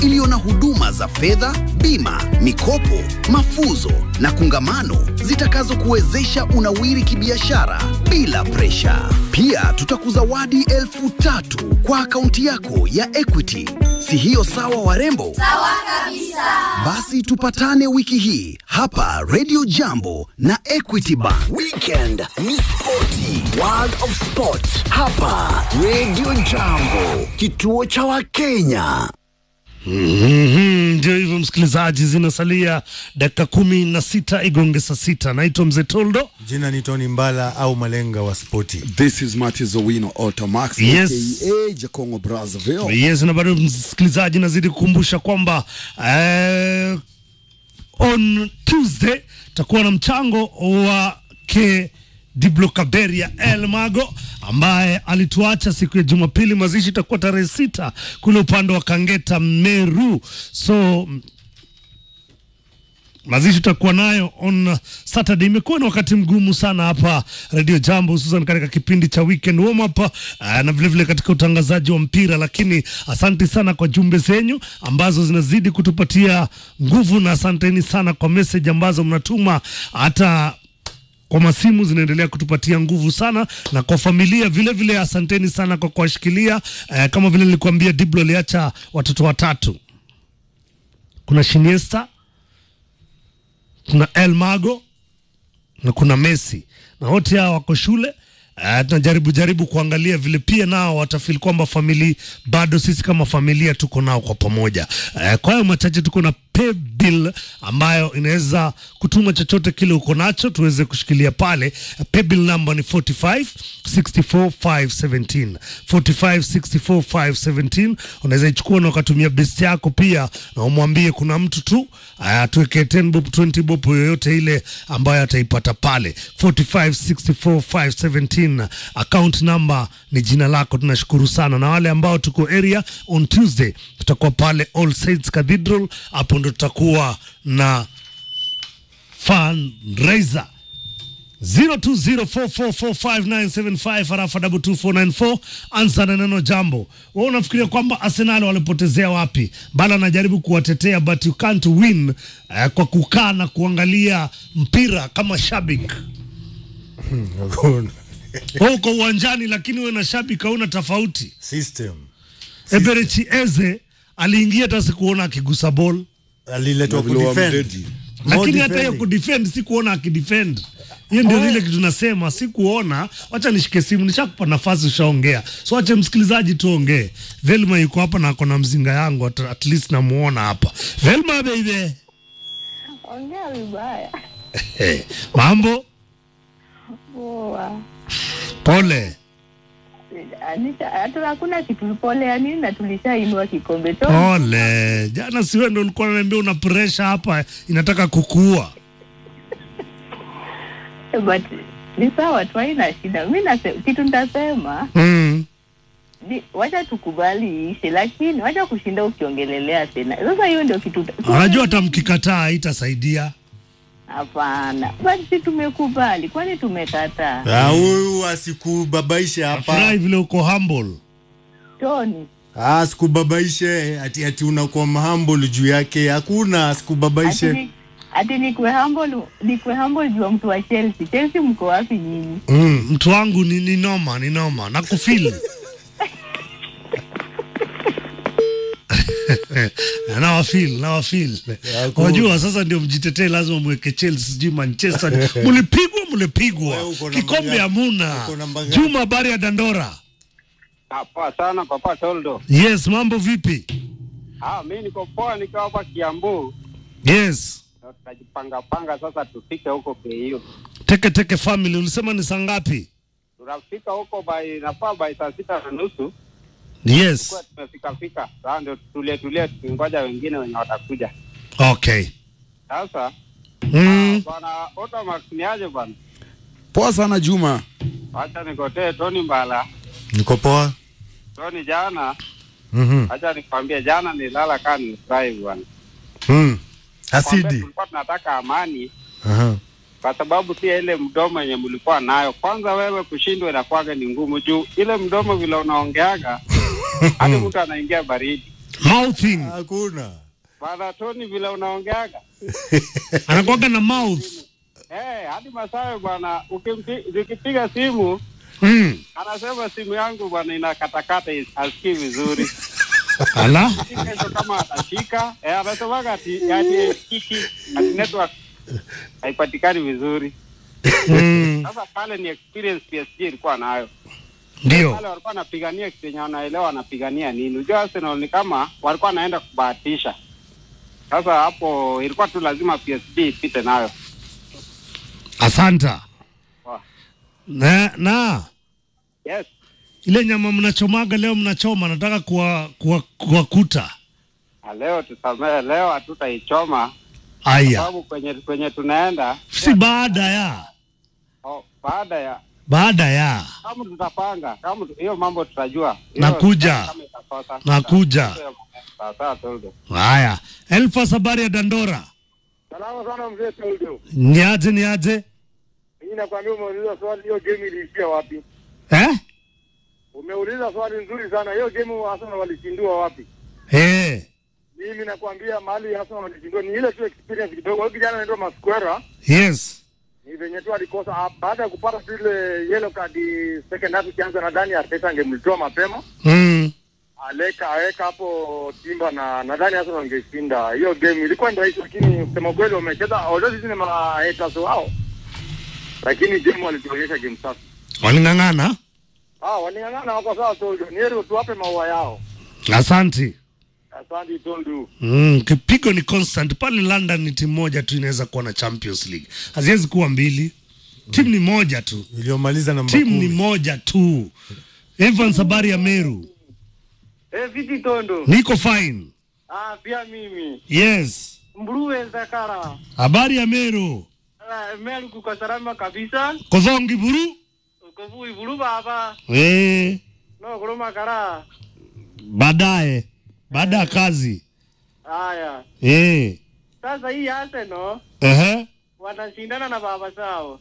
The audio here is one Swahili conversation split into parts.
iliyo na huduma za fedha, bima, mikopo, mafuzo na kungamano zitakazokuwezesha unawiri kibiashara bila presha. Pia tutakuzawadi elfu tatu kwa akaunti yako ya Equity. Si hiyo sawa, warembo? Sawa kabisa. Basi tupatane wiki hii hapa Radio Jambo na Equity Bank. Weekend ni spoti, World of Sport hapa Radio Jambo, kituo cha Wakenya. Mhm, Ndio hivyo msikilizaji, zinasalia dakika kumi na sita igonge saa sita. Naitwa Mzee Toldo. Jina ni Tony Mbala au Malenga wa spoti. This is Martis Owino Automax Yes. aka Jakongo Brazzaville. Yes, na bado msikilizaji, nazidi kukumbusha kwamba eh, on Tuesday takuwa na mchango wa ke Diblo Kaberia El Mago ambaye alituacha siku ya Jumapili. Mazishi itakuwa tarehe sita kule upande wa Kangeta Meru, so mazishi tutakuwa nayo on Saturday. Imekuwa ni wakati mgumu sana hapa Radio Jambo, hususan katika kipindi cha weekend warm up uh, na vilevile vile katika utangazaji wa mpira, lakini asante sana kwa jumbe zenyu ambazo zinazidi kutupatia nguvu, na asanteni sana kwa message ambazo mnatuma hata kwa masimu zinaendelea kutupatia nguvu sana, na kwa familia vile vile, asanteni sana kwa kuwashikilia. Eh, kama vile nilikuambia, Diblo aliacha watoto watatu, kuna Shiniesta, kuna El Mago na kuna Messi, na wote hao wako shule. Uh, tunajaribu jaribu kuangalia vile pia nao watafili kwamba famili bado sisi kama familia tuko nao kwa pamoja. Uh, kwa hayo machache tuko na pay bill ambayo inaweza kutuma chochote kile uko nacho tuweze kushikilia pale. Uh, pay bill number ni 45 64 517 45 64 517. Unaweza ichukua na ukatumia best yako pia, na umwambie kuna mtu tu uh, tuweke 10 bob 20 bob yoyote ile ambayo ataipata pale 45 64 517 account number ni jina lako. Tunashukuru sana, na wale ambao tuko area on Tuesday tutakuwa pale All Saints Cathedral, hapo ndo tutakuwa na fundraiser 0204445975 harafa 22494 ansa na neno jambo. Wewe unafikiria kwamba Arsenal walipotezea wapi? Bala anajaribu kuwatetea but you can't win eh, kwa kukaa na kuangalia mpira kama shabiki. Wewe uko uwanjani lakini wewe na shabiki hauna tofauti. System Eberechi Eze aliingia hata sikuona akigusa ball, aliletwa Na vile kudefend. wamdedi. No lakini hata hiyo defending. kudefend sikuona akidefend. Hiyo ndio ile kitu nasema, sikuona. Wacha nishike simu, nishakupa nafasi, ushaongea, so wacha msikilizaji tuongee. Velma yuko hapa na ako na mzinga yangu, at, at least namuona hapa. Velma baby, Ongea vibaya. hey, mambo Poa. pole. Anisha, hata hakuna kitu pole ya nini na tulishainua kikombe to. Pole. Jana si wewe ndio ulikuwa unaniambia una pressure hapa inataka kukuua. But ni sawa tu haina shida. Mimi na kitu nitasema Mm. ni wacha tukubali iishe, lakini wacha kushinda ukiongelelea tena. Sasa hiyo ndio kitu. Anajua hata mkikataa haitasaidia. Hapana. But si tumekubali, kwani tumekataa? Ah, huyu asikubabaishe Furahi hapa. vile uko humble. Tony. Ah, asikubabaishe ati ati unakuwa humble juu yake. Hakuna Ati asikubabaishe. ni- Ati nikwe humble, nikwe humble juu ya mtu wa Chelsea. Chelsea mko wapi nyinyi? Mm, mtu wangu ni, ni noma, ni noma. Nakufeel. nawafil nawafil cool. unajua sasa ndio mjitetee lazima mweke chelsea sijui manchester mlipigwa mlipigwa Wewe uko namba kikombe ngapi? hamuna Uko namba ngapi? juma habari ya dandora Ah, poa sana papa Toldo. yes mambo vipi Ah, mimi niko poa nikiwa hapa Kiambu. yes Na Tunajipanga panga sasa tufike huko KU. teke teke family ulisema ni saa ngapi Tunafika huko by nafaa by saa sita na nusu. yes Kwa tumefika fika. Sasa ndio tulie tulie tukingoja wengine wenye watakuja. okay Sasa mm. bwana Otamax ni aje bwana? Poa sana Juma. Acha nikotee Tony Mbala. Niko poa. Tony jana, Mhm. acha nikwambie jana nilala kaa nilifurahi bwana. Mm. Kwambia Asidi. Tulikuwa tunataka amani Aha. kwa sababu pia ile mdomo yenye mlikuwa nayo, kwanza wewe kushindwa inakuwaga ni ngumu juu ile mdomo vile unaongeaga hadi mtu anaingia baridi. mouthing Hakuna. Bwana Tony vile unaongeaga. anakuwaga na mouth Eh, hadi Masawe bwana ukimpi- nikipiga simu mm. anasema simu yangu bwana inakatakata asikii vizuri. ala Kesho kama atashika, eh, anasemaga ati yani kiki ati network haipatikani vizuri. mm. Sasa pale ni experience PSG ilikuwa nayo. ndio Wale walikuwa wanapigania kitu yenye wanaelewa wanapigania nini. Unajua Arsenal ni kama walikuwa wanaenda kubahatisha. Sasa hapo ilikuwa tu lazima PSG ipite nayo. asanta Wa. na, na Yes. ile nyama mnachomaga leo mnachoma nataka kuwa- kuwa- kuwakuta Na leo tusamehe, leo hatutaichoma aya sababu kwenye kwenye tunaenda si baada ya oh, baada ya baada ya kama tutapanga kama tu- hiyo mambo tutajua. Hiyo Nakuja. kama itakosa. Nakuja. Sawa sawa Toldo. haya elfas habari ya dandora Salama sana mzee Toldo. niaje niaje Mimi nakwambia umeuliza swali, hiyo game iliishia wapi? eh? Umeuliza swali nzuri sana. Hiyo game Arsenal walishindua wapi? Eh, Mimi nakwambia mahali Arsenal walishindua ni ile tu experience kidogo. Huyo kijana anaitwa Masquera yes ni venye tu alikosa ah, baada ya kupata tu ile yellow card second half ikianza, nadhani Arteta angemlitoa mapema mm. aleka aweka hapo Timba na nadhani Arsenal wangeshinda hiyo game. Ilikuwa ni rahisi, lakini kusema kweli wamecheza although sisi ni ma haters wao, lakini game walituonyesha game safi. waling'ang'ana Ah, waning'ang'ana wako sawa Toldo. Ni heri tuwape maua yao. asanti Asante Toldo. mm. kipigo ni constant pale london ni timu moja tu inaweza kuwa na champions league haziwezi kuwa mbili timu ni moja tu Iliyomaliza namba timu ni kumi. moja tu evans habari ya meru Eh, viti Tondo. niko fine Ah, pia mimi. yes Mbruwe Zakara. habari ya meru Ah, Meru kuko salama kabisa. kodhongi buru Uko vui bulu baba. eh, No kuruma kara. baadaye baada ya kazi Haya. eh. Sasa hii Arsenal uh-huh. wanashindana na baba zao.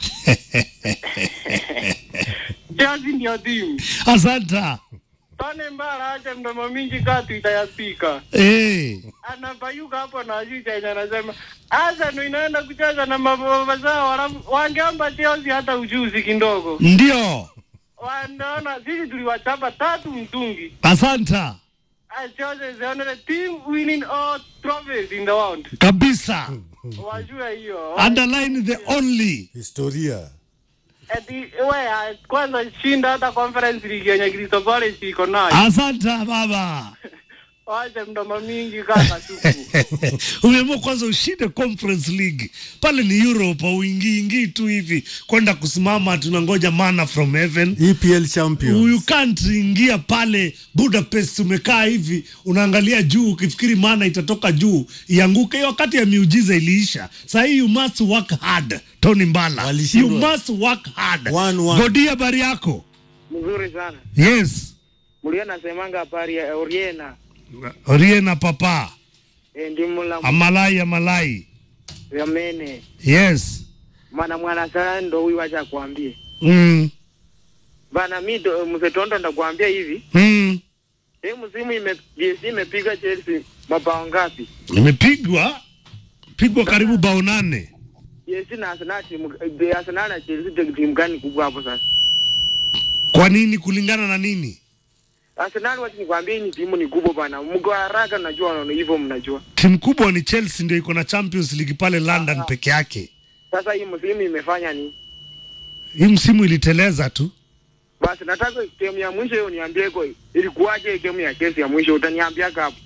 Chelsea ndio timu. asanta Tone mbara acha mdomo mingi katu itayapika. eh. Anapayuka hapo na juu chenye anasema Arsenal inaenda kucheza na mababa zao halafu wangeomba Chelsea hata ujuzi kidogo. ndio Wanaona sisi tuliwachapa tatu mtungi. asanta I chose the only team winning all trophies in the world. kabisa Wajua hiyo. underline the only Historia. Eti we kwanza shinda hata conference league yenye Crystal Palace iko nayo. asanta baba Wacha mdomo mingi kama supu. umeamua kwanza ushinde conference league pale ni europe auingiingii tu hivi kwenda kusimama tunangoja mana from heaven EPL champions. you can't ingia pale budapest umekaa hivi unaangalia juu ukifikiri mana itatoka juu ianguke hiyo wakati ya miujiza iliisha sahii you must work hard tony mbala you Walishindwa. must work hard One, one. godia habari yako Mzuri sana. yes Mlio nasemanga habari ya Oriena. oriena papa E, ndi mula amalai amalai ya mene. yes Mana mwana sana ndo huyu acha kuambie. mm. Bana mi ndo mzee Tondo ndakuambia hivi. Mm. Hii msimu ime PSG imepiga Chelsea mabao ngapi? imepigwa pigwa karibu bao nane PSG na Arsenal timu eh, Arsenal na Chelsea ndio timu gani kubwa hapo sasa? kwa nini kulingana na nini Arsenal wacha nikwambie ni timu ni kubwa bana. Mko haraka najua wanaona hivyo mnajua. timu kubwa ni chelsea ndio iko na champions league pale london peke yake Sasa hii msimu imefanya ni hii msimu iliteleza tu basi nataka game ya mwisho hiyo niambie kwa ilikuwaje game ya Chelsea ya mwisho utaniambia hapo.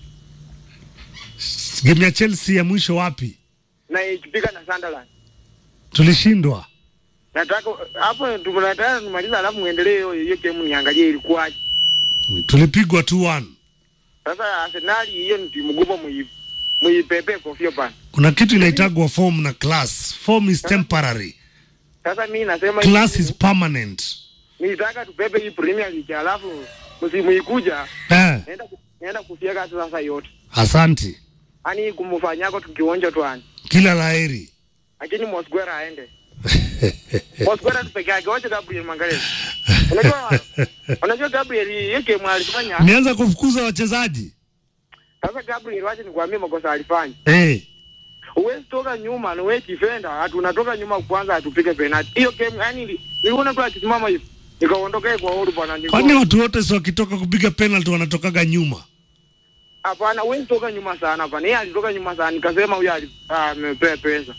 game ya chelsea ya mwisho wapi Na ikipiga na Sunderland. tulishindwa Nataka hapo tunataka tumaliza alafu muendelee hiyo hiyo game niangalie ilikuwaje. tulipigwa 2-1 Sasa Arsenal hiyo ni timu kubwa mui muipepe kofia bana. kuna kitu inaitagwa form na class form is temporary Sasa mimi nasema class hivi, is permanent nitaka tupepe hii Premier League alafu msimu ikuja eh, naenda naenda kufia sasa yote. asanti Ani kumfanyako tukionja tu ani. kila laheri Lakini Mosquera aende. Mosquera tu peke yake wacha Gabriel Magalhaes. Unajua unajua Gabriel hiyo game alifanya nianza kufukuza wachezaji Sasa Gabriel, wacha nikwambie makosa alifanya. Eh. Huwezi toka nyuma na wewe defender, ati unatoka nyuma kwanza atupige penalty. Hiyo game yani niliona tu akisimama hivi. Nikaondoka kwa huru bwana. niko- Kwani watu wote si wakitoka kupiga penalty wanatokaga nyuma? Hapana, huwezi toka nyuma sana hapana. Yeye alitoka nyuma sana. Nikasema huyu ali- ah, amepea pesa.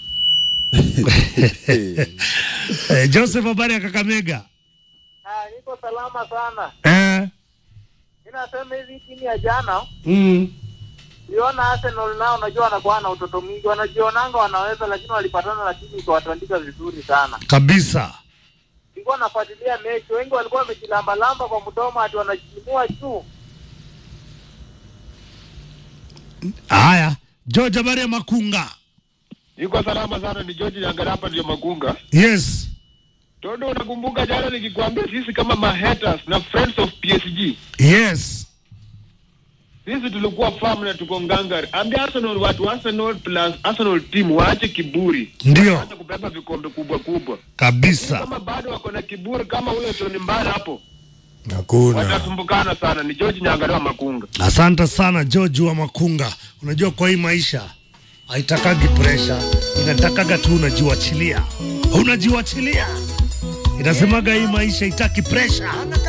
Eh, Joseph habari ya Kakamega. Ah, niko salama sana. Eh. Ninasema hivi timu ya jana Mm. Uliona Arsenal nao unajua wanakuwa na utoto mwingi, wanajionanga wanaweza, lakini walipatana na timu ikawatandika vizuri sana. Kabisa. Nilikuwa nafuatilia mechi, wengi walikuwa wamejilambalamba kwa mdomo ati wanajiinua juu. Haya, George habari ya Makunga. Niko salama sana, ni George Nyangara hapa ndio Magunga. Yes. Todo, unakumbuka jana nikikwambia sisi kama mahaters na friends of PSG Yes. sisi tulikuwa farm na tuko ngangari. Ambia Arsenal watu Arsenal plus Arsenal team waache kiburi, Ndio. waache kubeba vikombe kubwa kubwa. Kabisa. Kama bado wako na kiburi kama huyo Tony Mbala hapo, Hakuna. watasumbukana sana. Ni George Nyangara wa Makunga. Asante sana George wa Makunga. Unajua kwa hii maisha haitakagi presha, inatakaga tu unajiwachilia, unajiwachilia. Inasemaga hii maisha itaki presha.